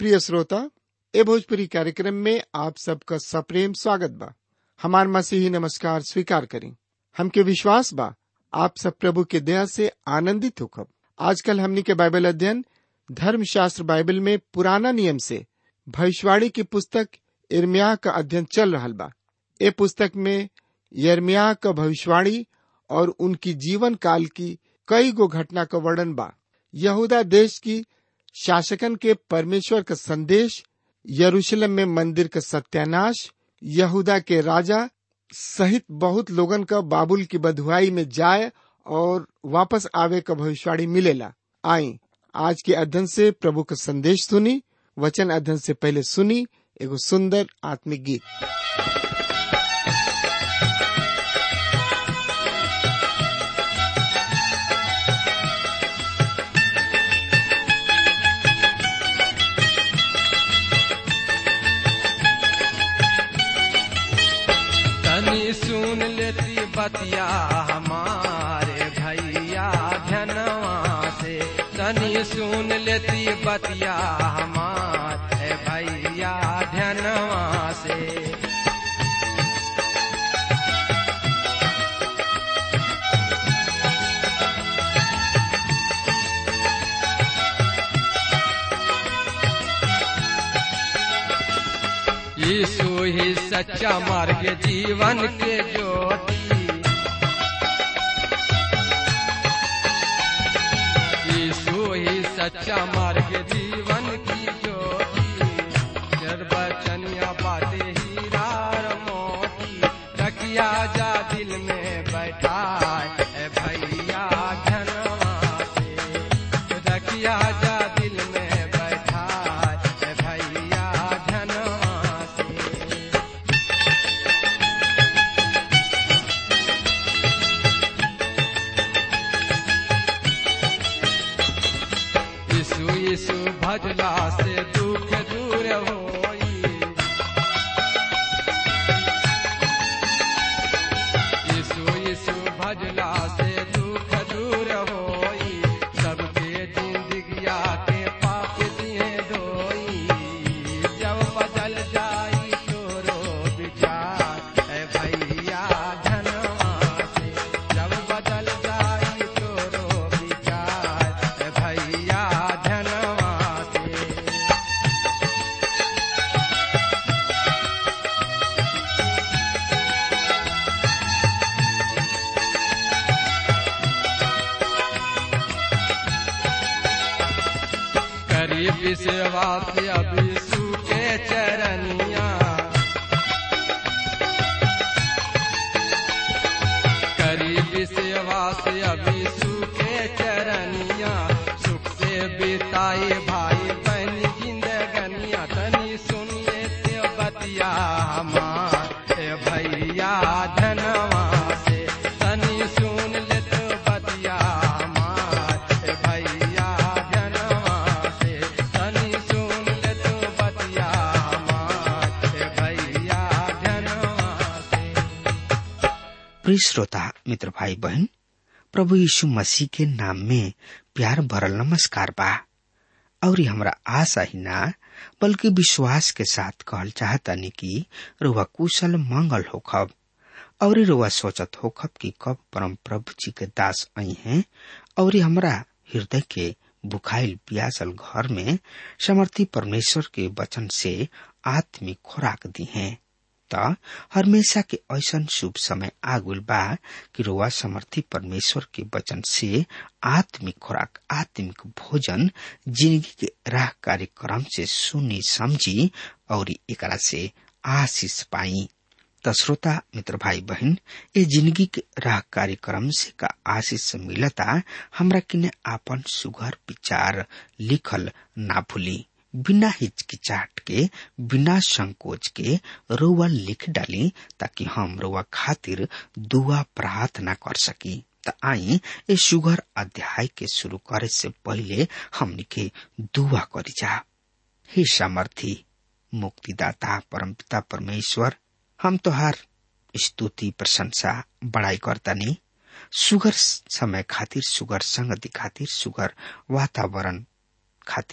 प्रिय श्रोता ए भोजपुरी कार्यक्रम में आप सबका सप्रेम स्वागत बा हमार मसीही नमस्कार स्वीकार करें हमके विश्वास बा आप सब प्रभु के दया से आनंदित होखब आजकल हमनी के बाइबल अध्ययन धर्मशास्त्र बाइबल में पुराना नियम से भविष्यवाणी की पुस्तक इर्मिया का अध्ययन चल रहा बा ए पुस्तक में यर्मिया का भविष्यवाणी और उनकी जीवन काल की कई गो घटना का वर्णन बा यहूदा देश की शासकन के परमेश्वर का संदेश यरूशलेम में मंदिर का सत्यानाश यहूदा के राजा सहित बहुत लोगन का बाबुल की बधुआई में जाए और वापस आवे का भविष्यवाणी मिलेला आई आज के अध्ययन से प्रभु का संदेश सुनी वचन अध्ययन से पहले सुनी एगो सुंदर आत्मिक गीत तनी सुन लेती बतिया हमारे भैया धनवा से तनी सुन लेती बतिया हमारे भैया धनवा से यीशु ही सच्चा मार्ग जीवन के ज्योति यीशु ही सच्चा मार्ग जीवन की ज्योति चरबचनिया बाटे हीरा और मोती रखिया जा दिल में बैठा है भैया धनवा से रखिया जा दिल में बैठा है भैया धनवा से यीशु यीशु भजला से दुख दूर होई यीशु यीशु भजला से दुख दूर होई सबके जिंदगिया के पाप दिए धोई जब बदल जाई तोरो विचार ए भैया धनवा से जब बदल जाई तोरो विचार ए भैया धनवा से करीब सेवा से अभी सूखे चरनिया करीब सेवा से अभी सूखे चरनिया सुख से बिताए भाई बहन जिंदगनिया तनी सुनिए ते बतिया हमार ए भैया धनवा से तनी सुन ले तो बतिया हमार ए भैया धनवा से तनी सुन ले तो बतिया हमार ए भैया धनवा से प्रिय श्रोता मित्र भाई बहन प्रभु यीशु मसीह के नाम में प्यार भरल नमस्कार बा और हमरा आशा ही ना बल्कि विश्वास के साथ कहल चाहतानी कि रुआ कुशल मंगल होखब और रुआ सोचत होखब कि कब परम प्रभु जी के दास आई हैं और हमरा हृदय के बुखाइल पियासल घर में समर्थी परमेश्वर के वचन से आत्मिक खुराक दी हैं त हमेशा के ऐसन शुभ समय आगुल बा कि रोआ समर्थी परमेश्वर के वचन से आत्मिक खुराक आत्मिक भोजन जिंदगी के राह कार्यक्रम से सुनी समझी और एकरा से आशीष पाई त श्रोता मित्र भाई बहन ये जिंदगी के राह कार्यक्रम से का आशीष मिलता हमरा किने आपन सुघर विचार लिखल ना भूली बिना हिचकिचाहट के बिना संकोच के रोवा लिख डाली ताकि हम रोवा खातिर दुआ प्रार्थना कर सकी त आई ए सुगर अध्याय के शुरू करे से पहले हमनी के दुआ करी जा हे सामर्थी मुक्तिदाता परमपिता परमेश्वर हम तोहार स्तुति प्रशंसा बड़ाई करतानी सुगर समय खातिर सुगर संगति खातिर सुगर वातावरण खातिर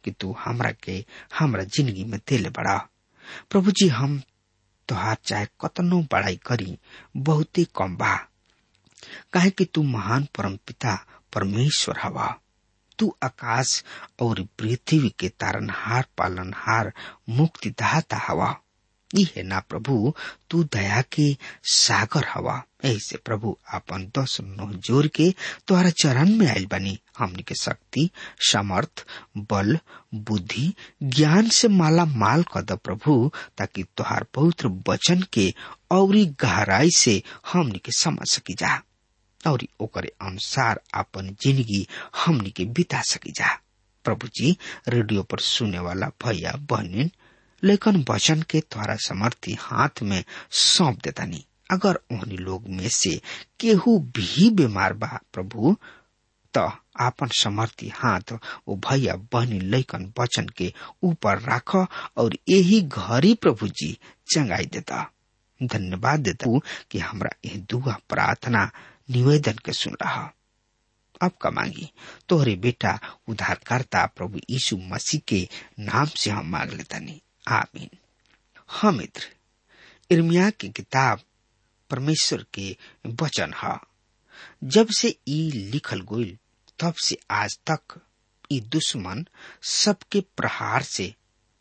कि तू हमरा के हमरा जिंदगी में देले बड़ा प्रभु जी हम तोहार चाहे कतनो बड़ाई करी बहुते कम बा काहे कि तू महान परम पिता परमेश्वर हवा तू आकाश और पृथ्वी के तारनहार पालनहार मुक्तिदाता हवा ई है ना प्रभु तू दया के सागर हवा ऐसे प्रभु आपन दस नौ जोर के तोहरा चरण में आयल बनी हमनी के शक्ति समर्थ बल बुद्धि ज्ञान से माला माल कर द प्रभु ताकि तोहार पवित्र वचन के औरी गहराई से हमनी के समझ सकी जा और ओकरे अनुसार अपन जिंदगी हमनी के बिता सकी जा प्रभु जी रेडियो पर सुने वाला भैया बहनिन लेकिन वचन के द्वारा समर्थी हाथ में सौंप देतानी अगर उन्हीं लोग में से केहू भी बीमार बा प्रभु तो आपन समर्थी हाथ वो भैया बहनी लैकन वचन के ऊपर राख और यही घरी प्रभु जी चंगाई देता धन्यवाद देता कि हमरा यह दुआ प्रार्थना निवेदन के सुन रहा अब का मांगी तोहरे बेटा उद्धारकर्ता प्रभु यीशु मसीह के नाम से हम मांग लेतानी आमीन हाँ मित्र इर्मिया की किताब परमेश्वर के वचन है जब से ई लिखल गोइल तब से आज तक ई दुश्मन सबके प्रहार से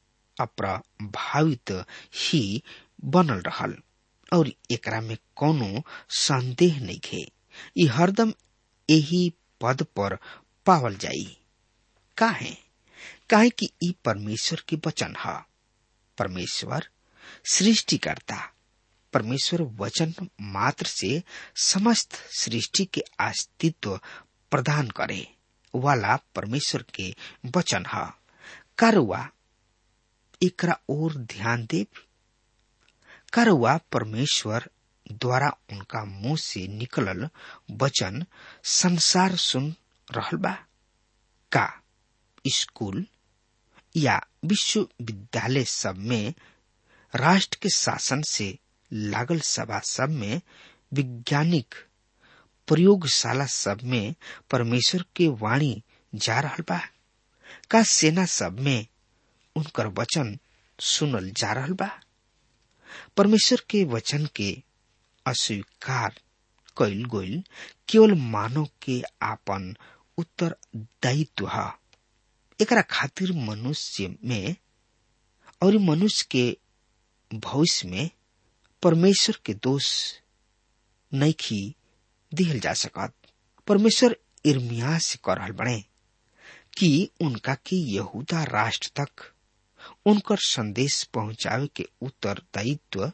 अप्रभावित ही बनल रहल और एकरा में कोनो संदेह नहीं खे ई हरदम यही पद पर पावल जाई काहे काहे कि ई परमेश्वर के वचन है परमेश्वर सृष्टिकर्ता परमेश्वर वचन मात्र से समस्त सृष्टि के अस्तित्व प्रदान करे वाला परमेश्वर के वचन है कारुआ एकरा और ध्यान देव कारुआ परमेश्वर द्वारा उनका मुंह से निकलल वचन संसार सुन रहल बा का स्कूल या विश्वविद्यालय सब में राष्ट्र के शासन से लागल सभा सब में वैज्ञानिक प्रयोगशाला सब में परमेश्वर के वाणी जा रहल बा का सेना सब में उनकर वचन सुनल जा रहल बा परमेश्वर के वचन के अस्वीकार कैल गोइल केवल मानव के आपन उत्तरदायित्व है एकरा खातिर मनुष्य में और मनुष्य के भविष्य में परमेश्वर के दोष नैखी दिहल जा सकत परमेश्वर इर्मिया से कर रहल बने कि उनका के यहूदा राष्ट्र तक उनकर संदेश पहुंचावे के उत्तरदायित्व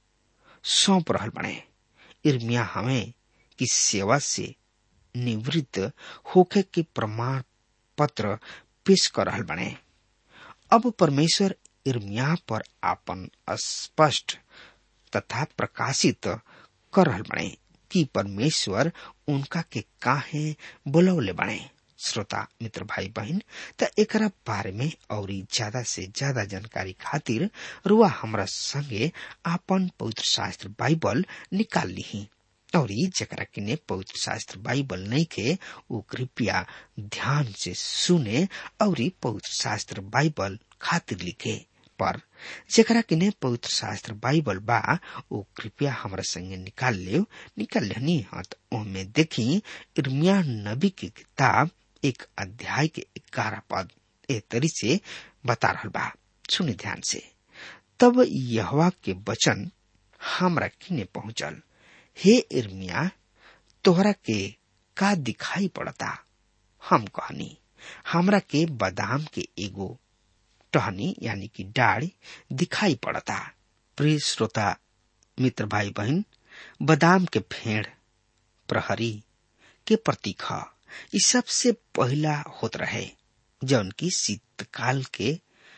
सौंप रहल बने इर्मिया हमें की सेवा से निवृत्त होके के प्रमाण पत्र पेश कर रहल बने अब परमेश्वर इर्मिया पर आपन स्पष्ट तथा प्रकाशित कर रहल बने कि परमेश्वर उनका के काहे बुलौले बने श्रोता मित्र भाई बहन त एकरा बारे में और ज्यादा से ज्यादा जानकारी खातिर रुआ हमरा संगे आपन पवित्र शास्त्र बाइबल निकाल ली और जकरा किने पवित्र शास्त्र बाइबल नहीं के वो कृपया ध्यान से सुने और पवित्र शास्त्र बाइबल खातिर लिखे पर जकरा किने पवित्र शास्त्र बाइबल बा वो कृपया हमरा संगे निकाल ले निकाल लेनी हत ओमे देखी इर्मिया नबी की किताब एक अध्याय के ग्यारह पद ए तरी से बता रहा बा सुनी ध्यान से तब यहवा के वचन हमरा किने पहुंचल हे इर्मिया तोहरा के का दिखाई पड़ता हम कहनी हमरा के बादाम के एगो टहनी यानी कि डाढ़ दिखाई पड़ता प्रिय श्रोता मित्र भाई बहन बादाम के फेड़ प्रहरी के प्रतीक है ये सबसे पहला होत रहे जौन की शीतकाल के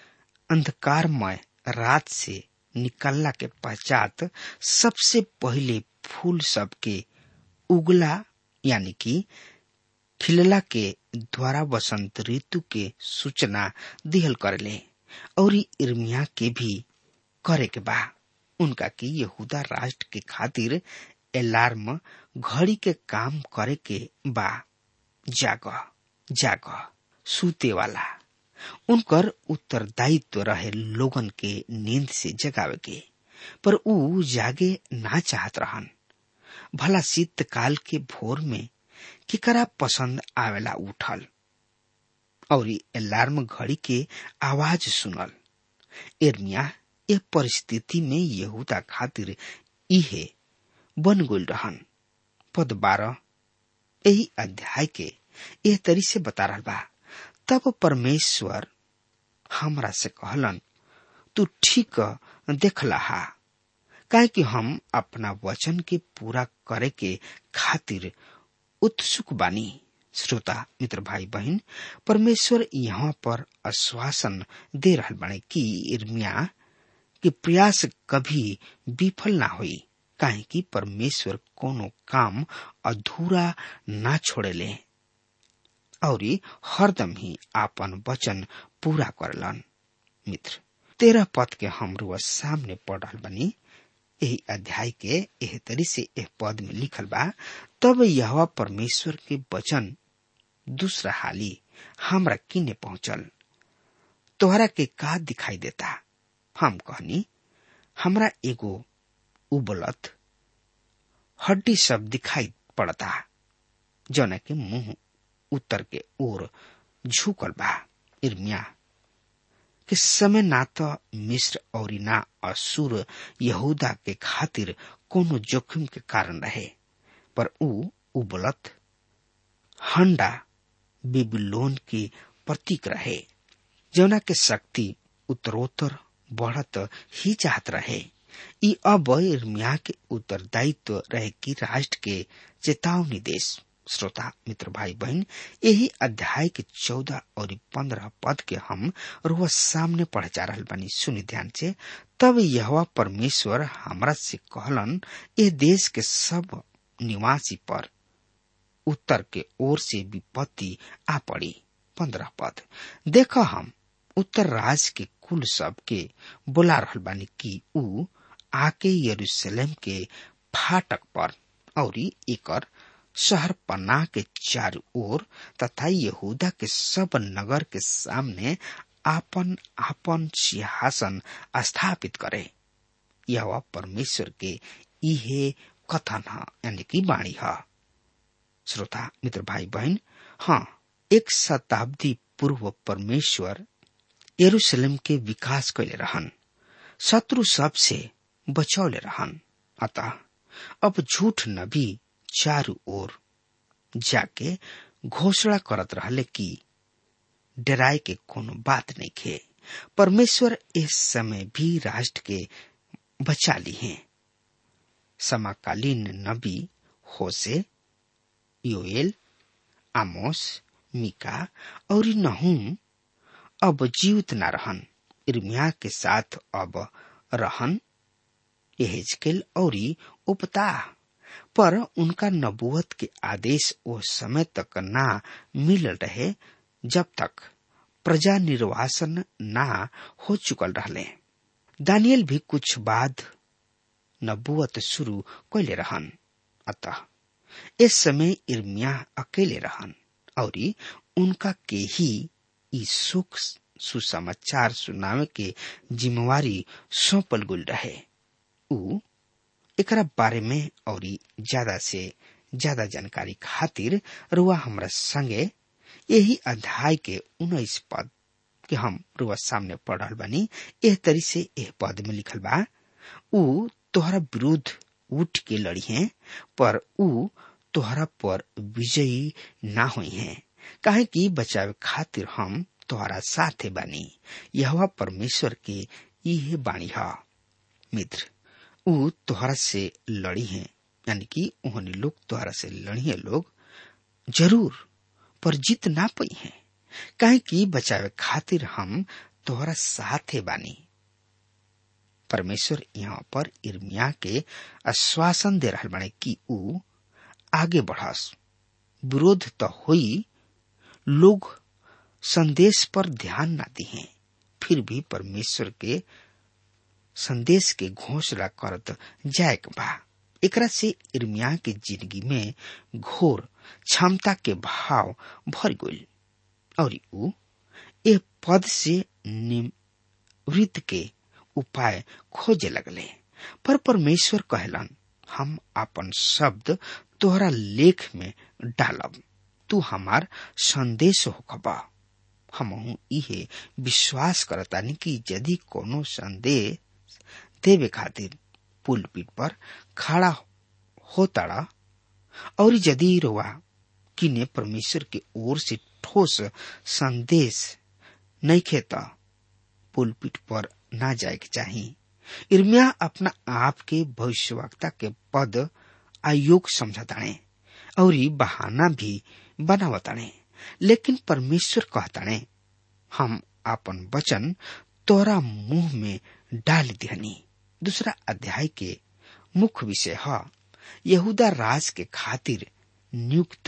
अंधकारमय रात से निकलला के पश्चात सबसे पहले फूल सब के उगला यानी कि खिलला के द्वारा वसंत ऋतु के सूचना दिहल करले और इर्मिया के भी करे के बा उनका की यहूदा राष्ट्र के खातिर अलार्म घड़ी के काम करे के बा जाग जाग सूते वाला उनकर उत्तरदायित्व रहे लोगन के नींद से जगावे के पर ऊ जागे ना चाहत रहन भला शीतकाल के भोर में किकरा पसंद आवेला उठल और अलार्म घड़ी के आवाज सुनल एर्मिया ए परिस्थिति में यहूदा खातिर इहे बन गइल रहन पद बारह यही अध्याय के एह तरी से बता रहा बा तब परमेश्वर हमरा से कहलन तू ठीक देखला हा काहे कि हम अपना वचन के पूरा करे के खातिर उत्सुक बानी श्रोता मित्र भाई बहन परमेश्वर यहाँ पर आश्वासन दे रहा बाने कि इर्मिया के प्रयास कभी विफल ना हुई काहे कि परमेश्वर कोनो काम अधूरा ना छोड़ेले और हरदम ही आपन वचन पूरा करलन मित्र तेरह पद के हमरो सामने पढ़ रहा बनी यही अध्याय के एह तरी से एह पद में लिखल बा तब यह परमेश्वर के वचन दूसरा हाली हमरा किने पहुंचल तोहरा के का दिखाई देता हम कहनी हमरा एगो उबलत हड्डी सब दिखाई पड़ता जौन के मुंह उत्तर के ओर झुकल बा इर्मिया के समय ना तो मिस्र और ना असुर यहूदा के खातिर कोनो जोखिम के कारण रहे पर ऊ उबलत हंडा बेबीलोन के प्रतीक रहे जौना के शक्ति उत्तरोत्तर बढ़त ही चाहत रहे ई अब इर्मिया के उत्तरदायित्व रहे कि राष्ट्र के चेतावनी देश श्रोता मित्र भाई बहन यही अध्याय के चौदह और पंद्रह पद के हम रोज सामने पढ़ जा रहा बानी सुनि ध्यान से तब यह परमेश्वर हमरा से कहलन ये देश के सब निवासी पर उत्तर के ओर से विपत्ति आ पड़ी पंद्रह पद देख हम उत्तर राज के कुल सब के बुला रहल बानी कि ऊ आके यरूशलेम के फाटक पर और एकर शहर पन्ना के चारों ओर तथा यहूदा के सब नगर के सामने आपन आपन सिंहासन स्थापित करे यह परमेश्वर के इहे कथन है यानी कि वाणी है श्रोता मित्र भाई बहन हाँ एक शताब्दी पूर्व परमेश्वर यरूशलेम के विकास कैले रहन शत्रु सब से बचौले रहन अतः अब झूठ नबी चारू ओर जाके घोषणा करत रहले कि डराए के कोनो बात नहीं खे परमेश्वर इस समय भी राष्ट्र के बचा ली हैं समकालीन नबी होसे योएल आमोस मिका और नहूम अब जीवित न रहन इर्मिया के साथ अब रहन एहेजकेल और उपता पर उनका नबुवत के आदेश वो समय तक ना मिल रहे जब तक प्रजा निर्वासन ना हो चुकल रहले दानियल भी कुछ बाद नबुवत शुरू कैले रहन अतः इस समय इर्मिया अकेले रहन और उनका के ही ई सुख सुसमाचार सुनावे के जिम्मेवारी सौंपल गुल रहे ऊ एकरा बारे में और ज्यादा से ज्यादा जानकारी खातिर रुआ हमरा संगे यही अध्याय के उन्नीस पद के हम रुआ सामने पढ़ रहा बानी एह तरी से एह पद में लिखल बा ऊ तोहरा विरुद्ध उठ के लड़ी हैं पर ऊ तोहरा पर विजयी ना हुई हैं काहे कि बचावे खातिर हम तोहरा साथे बानी यह परमेश्वर के इहे बाणी है मित्र ऊ तोहरा से लड़ी हैं यानी कि उन्होंने लोग तोहरा से लड़ी है लोग जरूर पर जीत ना पाई हैं काहे कि बचावे खातिर हम तोहरा साथे बानी परमेश्वर यहाँ पर इर्मिया के आश्वासन दे रहा बने कि ऊ आगे बढ़स विरोध तो हुई लोग संदेश पर ध्यान ना दिए फिर भी परमेश्वर के संदेश के घोषणा करत जाए बा एकरा से इर्मिया के जिंदगी में घोर क्षमता के भाव भर गई और ऊ ए पद से निवृत्त के उपाय खोजे लगले पर परमेश्वर कहलन हम अपन शब्द तोहरा लेख में डालब तू हमार संदेश होखबा हम इहे विश्वास करतानी कि यदि कोनो संदेश देवे खातिर पुलपीट पर खड़ा होताड़ा और यदि रोवा किने परमेश्वर के ओर से ठोस संदेश नहीं खेता पुलपीट पर ना जाए के चाहिए इर्मिया अपना आप के भविष्यवक्ता के पद आयोग समझताणे और बहाना भी बनावताणे लेकिन परमेश्वर कहताणे हम अपन वचन तोरा मुंह में डाल दिहनी दूसरा अध्याय के मुख्य विषय है यहूदा राज के खातिर नियुक्त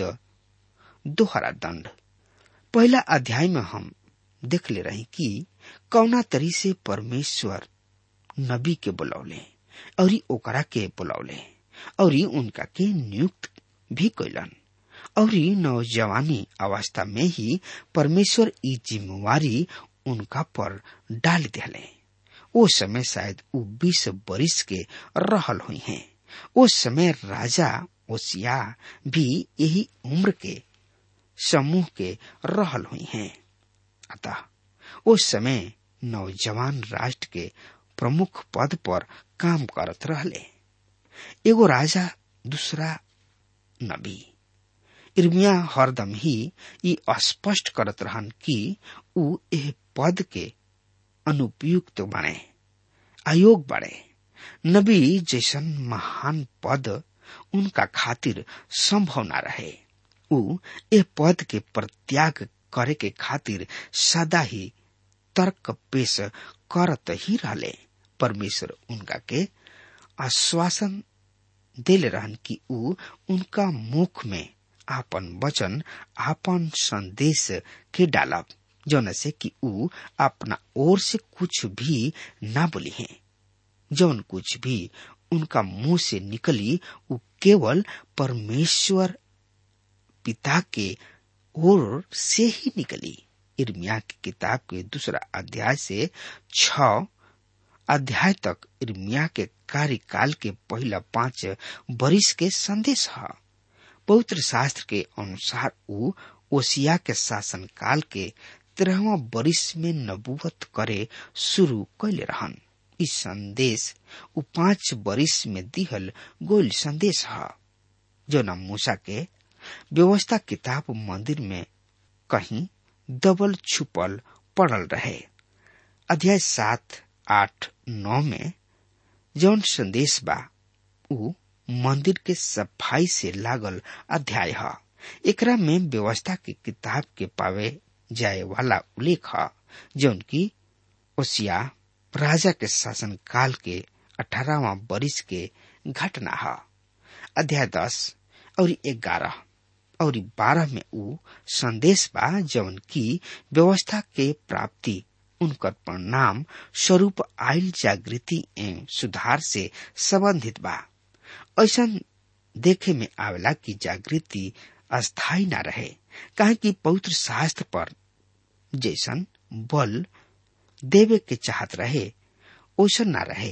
दोहरा दंड पहला अध्याय में हम देख ले रही कि कौना तरी से परमेश्वर नबी के बुलौले और ओकरा के बुलौले और उनका के नियुक्त भी कैलन और नौजवानी अवस्था में ही परमेश्वर ई जिम्मेवारी उनका पर डाल दिले ओ समय शायद वो बीस बरिस के रहल हुई हैं उस समय राजा ओसिया भी यही उम्र के समूह के रहल हुई हैं अतः उस समय नौजवान राष्ट्र के प्रमुख पद पर काम करत रहले एगो राजा दूसरा नबी इर्मिया हरदम ही ये स्पष्ट करत रहन कि ऊ एह पद के अनुपयुक्त बने अयोग बड़े नबी जैसन महान पद उनका खातिर संभव न रहे ऊ ए पद के प्रत्याग करे के खातिर सदा ही तर्क पेश करत ही रहले परमेश्वर उनका के आश्वासन देले रहन कि ऊ उनका मुख में आपन वचन आपन संदेश के डालब जौन से कि ऊ अपना ओर से कुछ भी ना बोली है जौन कुछ भी उनका मुंह से निकली वो केवल परमेश्वर पिता के ओर से ही निकली इर्मिया की किताब के दूसरा अध्याय से छ अध्याय तक इर्मिया के कार्यकाल के पहला पांच बरिस के संदेश है पवित्र शास्त्र के अनुसार ऊ ओसिया के शासन काल के तेरहवा बरिस में नबूवत करे शुरू कैले रहन इस संदेश उ पांच बरिस में दिहल गोल संदेश है जो न मूसा के व्यवस्था किताब मंदिर में कहीं दबल छुपल पड़ल रहे अध्याय सात आठ नौ में जौन संदेश बा उ मंदिर के सफाई से लागल अध्याय है एकरा में व्यवस्था की किताब के पावे जाए वाला उल्लेख है जौन की ओसिया राजा के शासन काल के अठारहवा बरिस के घटना है अध्याय दस और ग्यारह और बारह में ऊ संदेश बा जौन की व्यवस्था के प्राप्ति उनकर परिणाम स्वरूप आयल जागृति एवं सुधार से संबंधित बा ऐसा देखे में आवेला कि जागृति अस्थायी न रहे कहे कि पवित्र शास्त्र पर जैसन बल देवे के चाहत रहे ओसन न रहे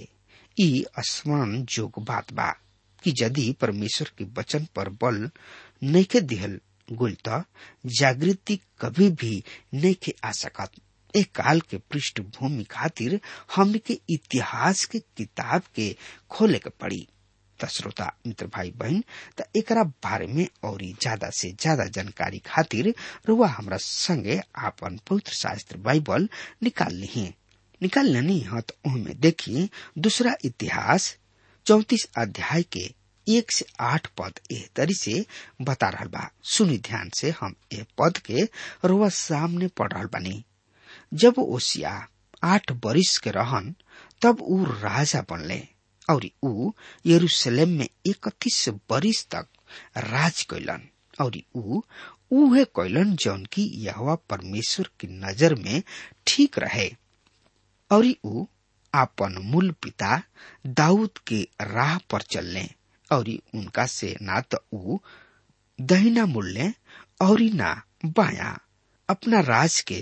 ई स्मरण जोग बात बा कि यदि परमेश्वर के वचन पर बल नैखे दिहल गुल त जागृति कभी भी नैखे आ सकत एक काल के पृष्ठभूमि खातिर हमने के इतिहास के किताब के खोले के पड़ी त श्रोता मित्र भाई बहन त एकरा बारे में और ज्यादा से ज्यादा जानकारी खातिर रुआ हमरा संगे आपन पवित्र शास्त्र बाइबल निकाल ली निकाल लेनी है तो उनमें देखिए दूसरा इतिहास चौतीस अध्याय के एक से आठ पद एह तरी से बता रहा बा सुनी ध्यान से हम ए पद के रुआ सामने पढ़ रहा बानी जब ओसिया आठ बरिस के रहन तब ऊ राजा बनले और ऊ यरूशलेम में इकतीस बरिस तक राज कैलन और ऊ उहे कैलन जौन की यहवा परमेश्वर की नजर में ठीक रहे और ऊ आपन मूल पिता दाऊद के राह पर चलने और उनका से ना तो ऊ दहिना मुड़ले और ना बाया अपना राज के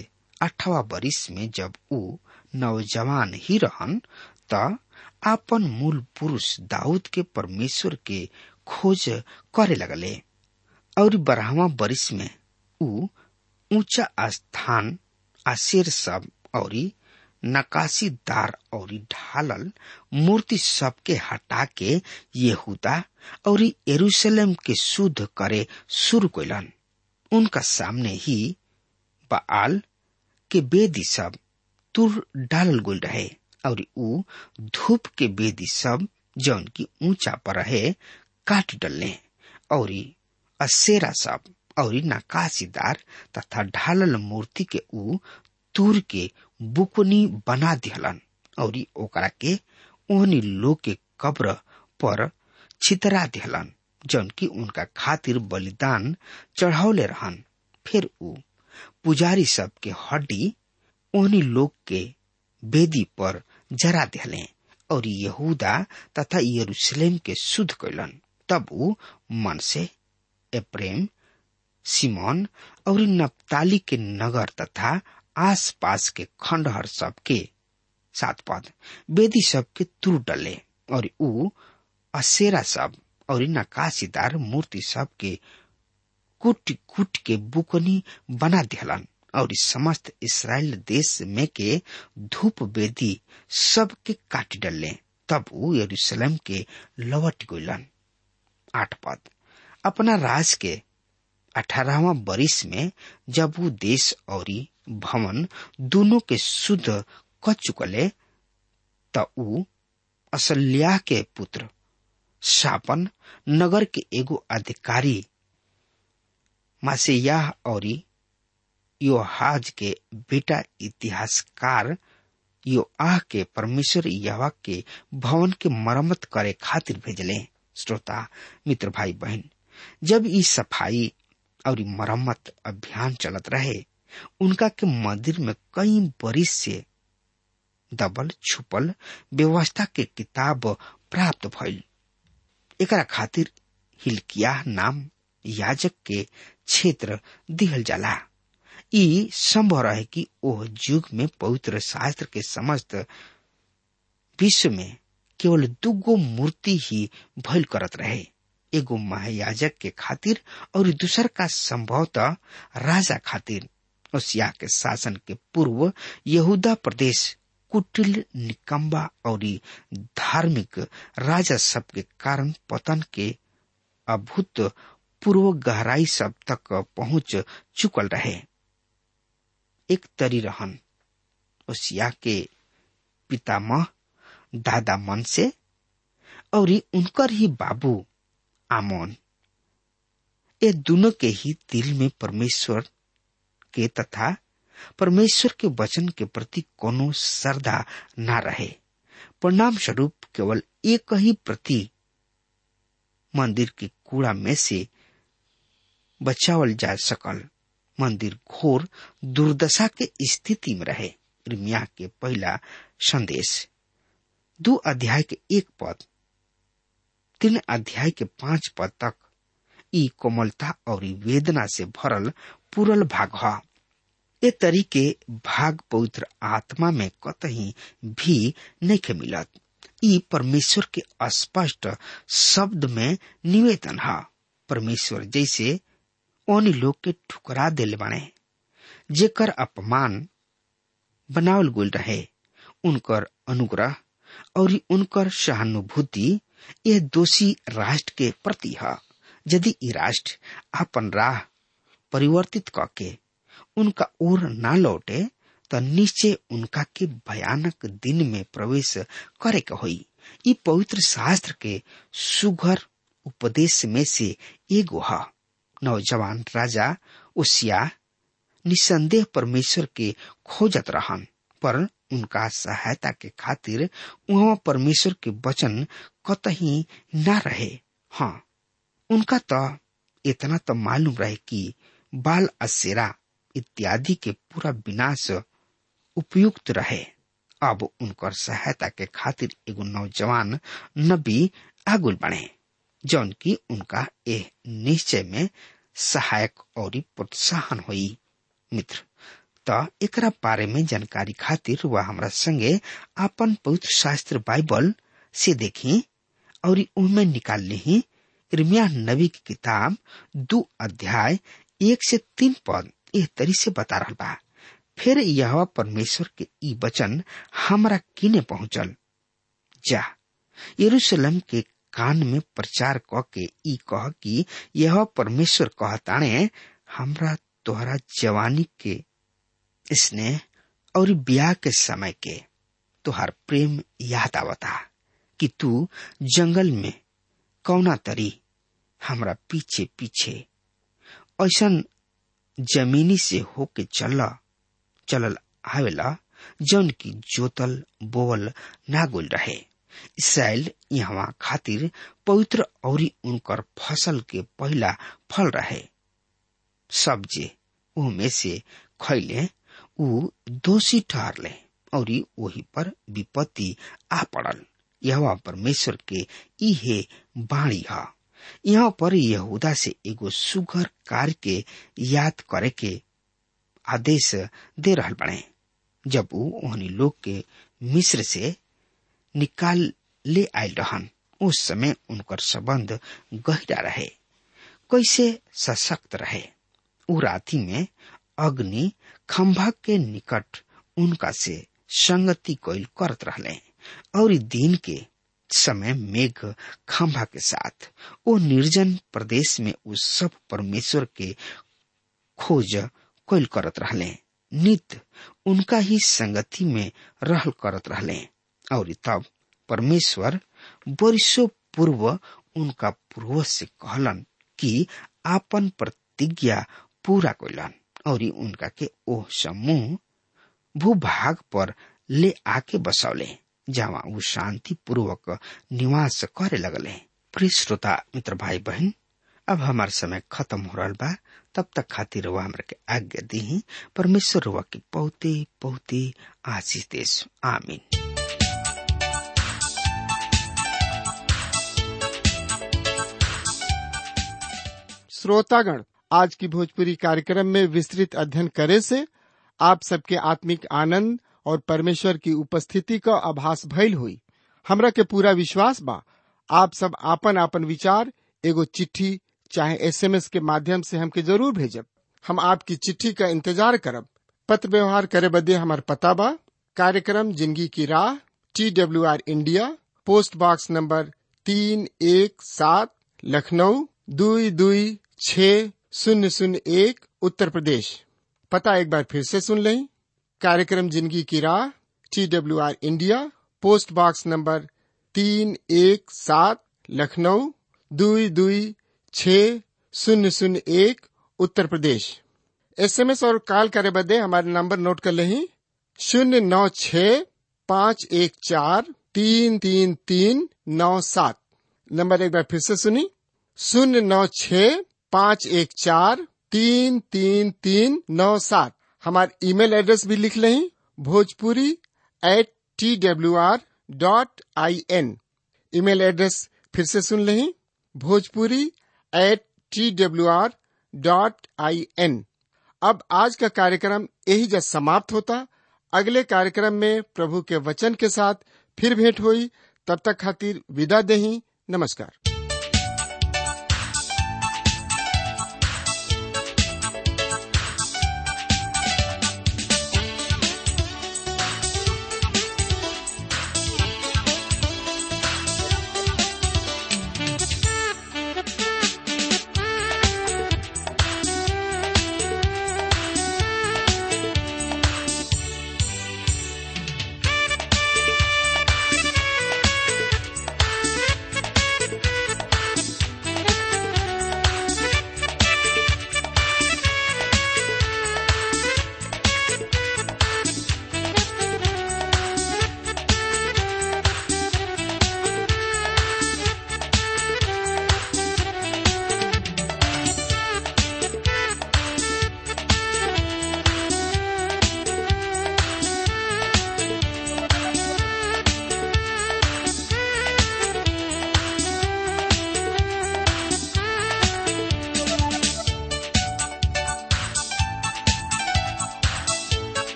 अठवा बरिस में जब ऊ नौजवान ही रहन त आपन मूल पुरुष दाऊद के परमेश्वर के खोज करे लगले और बारहवा बरिस में ऊ ऊंचा स्थान आशेर सब और नकाशीदार और ढालल मूर्ति सबके हटा के यहूदा और यरूशलेम के शुद्ध करे शुरू कैलन उनका सामने ही बाल के बेदी सब तुर डालल गोल रहे और ऊ धूप के बेदी सब जौन की ऊंचा पर रहे काट डलने और असेरा सब और नकाशीदार तथा ढालल मूर्ति के ऊ तूर के बुकनी बना दिहलन और ओकरा के ओहनी लोग के कब्र पर छितरा दिहलन जौन की उनका खातिर बलिदान चढ़ावले रहन फिर ऊ पुजारी सब के हड्डी ओहनी लोग के बेदी पर जरा दिहले और यहूदा तथा यरूशलेम के शुद्ध कैलन तब ऊ मन से एप्रेम सिमोन और नप्ताली के नगर तथा आस पास के खंडहर सब के सात पद बेदी सब के तुर डले और ऊ असेरा सब और नकाशीदार मूर्ति सब के कुट कुट के बुकनी बना दिहलन और समस्त इसराइल देश में के धूप बेदी सब के काट डले तब ऊ यरूशलेम के लौट गइलन आठ पद अपना राज के अठारहवा बरिस में जब वो देश और भवन दोनों के शुद्ध क चुकले त ऊ असल्याह के पुत्र शापन नगर के एगो अधिकारी मासेयाह और योहाज के बेटा इतिहासकार यो आह के परमेश्वर यवा के भवन के मरम्मत करे खातिर भेजले श्रोता मित्र भाई बहन जब ई सफाई और मरम्मत अभियान चलत रहे उनका के मंदिर में कई बरिस से दबल छुपल व्यवस्था के किताब प्राप्त भइल एकरा खातिर हिलकिया नाम याजक के क्षेत्र दिहल जाला ई संभव रहे कि ओह युग में पवित्र शास्त्र के समस्त विश्व में केवल दुगो मूर्ति ही भइल करत रहे एगो महायाजक के खातिर और दूसर का संभवतः राजा खातिर ओसिया के शासन के पूर्व यहूदा प्रदेश कुटिल निकम्बा और धार्मिक राजा सब के कारण पतन के अभूत पूर्व गहराई सब तक पहुंच चुकल रहे एक तरी रहन ओसिया के पितामह दादा मन से और उनकर ही बाबू आमोन ये दोनों के ही दिल में परमेश्वर के तथा परमेश्वर के वचन के प्रति कोनो श्रद्धा न रहे परिणाम स्वरूप केवल एक ही प्रति मंदिर के कूड़ा में से बचावल जा सकल मंदिर घोर दुर्दशा के स्थिति में रहे इर्मिया के पहला संदेश दो अध्याय के एक पद तीन अध्याय के पांच पद तक ई कोमलता और वेदना से भरल पूरल भाग है ए तरीके भाग पवित्र आत्मा में कतही भी नहीं के मिलत ई परमेश्वर के स्पष्ट शब्द में निवेदन है परमेश्वर जैसे उन लोग के ठुकरा दिल बने जेकर अपमान बनावल गोल रहे उनकर अनुग्रह और उनकर सहानुभूति यह दोषी राष्ट्र के प्रति है यदि ई राष्ट्र अपन राह परिवर्तित करके उनका ओर न लौटे तो निश्चय उनका के भयानक दिन में प्रवेश करे के होई ई पवित्र शास्त्र के सुघर उपदेश में से एगो है नौजवान राजा उसिया निसंदेह परमेश्वर के खोजत रहन पर उनका सहायता के खातिर वहाँ परमेश्वर के वचन कतही न रहे हाँ उनका तो इतना तो मालूम रहे कि बाल असेरा इत्यादि के पूरा विनाश उपयुक्त रहे अब उनकर सहायता के खातिर एगो नौजवान नबी आगुल बने जौन की उनका यह निश्चय में सहायक और प्रोत्साहन हुई मित्र त एकरा बारे में जानकारी खातिर वह हमरा संगे आपन पवित्र शास्त्र बाइबल से देखी और उनमें निकाल ली इर्मिया नबी की किताब दो अध्याय एक से तीन पद एह तरी से बता रहा बा फिर यह परमेश्वर के ई वचन हमरा किने पहुंचल जा यरूशलेम के कान में प्रचार क के ई कह कि यह परमेश्वर कहताणे हमरा तोहरा जवानी के स्नेह और ब्याह के समय के तुहार प्रेम याद आवता कि तू जंगल में कौना तरी हमरा पीछे पीछे ऐसन जमीनी से होके चल चलल आवेला जौन की जोतल बोवल ना गोल रहे इसराइल यहाँ खातिर पवित्र और उनकर फसल के पहला फल रहे सब जे में से खैले ऊ दोषी ठहरले और वही पर विपत्ति आ पड़ल यह परमेश्वर के इहे बाणी है यहाँ पर यहूदा से एगो सुगर कार्य के याद करे के आदेश दे रहल बने जब ऊ ओहनी लोग के मिस्र से निकाल ले आयल रहन उस समय उनकर संबंध गहरा रहे कैसे सशक्त रहे उ राति में अग्नि खंभा के निकट उनका से संगति कोयल करत रहले और दिन के समय मेघ खंभा के साथ वो निर्जन प्रदेश में उस सब परमेश्वर के खोज कोयल करत रहले नित उनका ही संगति में रहल करत रहले और तब परमेश्वर वर्षों पूर्व उनका पूर्वज से कहलन कि आपन प्रतिज्ञा पूरा कैलन और उनका के ओह समूह भूभाग पर ले आके बसौले जहाँ वो शांति पूर्वक निवास करे लगले प्रिय श्रोता मित्र भाई बहन अब हमार समय खत्म हो रहा बा तब तक खातिर वह हमरा के आज्ञा दी परमेश्वर रुआ के बहुते बहुते आशीष देश आमीन श्रोतागण आज की भोजपुरी कार्यक्रम में विस्तृत अध्ययन करे से आप सबके आत्मिक आनंद और परमेश्वर की उपस्थिति का आभास भइल हुई हमरा के पूरा विश्वास बा आप सब आपन आपन विचार एगो चिट्ठी चाहे एसएमएस के माध्यम से हमके जरूर भेजब हम आपकी चिट्ठी का इंतजार करब पत्र व्यवहार करे बदे हमार पता बा कार्यक्रम जिंदगी की राह T W R India post box number तीन एक सात लखनऊ दुई दुई छ शून्य शून्य एक उत्तर प्रदेश पता एक बार फिर से सुन लें कार्यक्रम जिंदगी की राह T W R India post box number तीन एक सात लखनऊ दुई दुई छ शून्य शून्य एक उत्तर प्रदेश एसएमएस और कॉल करे बदे हमारे नंबर नोट कर लें शून्य नौ छ पाँच एक चार तीन तीन तीन नौ सात नंबर एक बार फिर से सुनी शून्य नौ छ पाँच एक चार तीन तीन तीन नौ सात हमारे ईमेल एड्रेस भी लिख लें Bhojpuri at T W R dot I N email address फिर से सुन लें Bhojpuri at T W R dot I N अब आज का कार्यक्रम यही जब समाप्त होता अगले कार्यक्रम में प्रभु के वचन के साथ फिर भेंट हुई तब तक खातिर विदा दही नमस्कार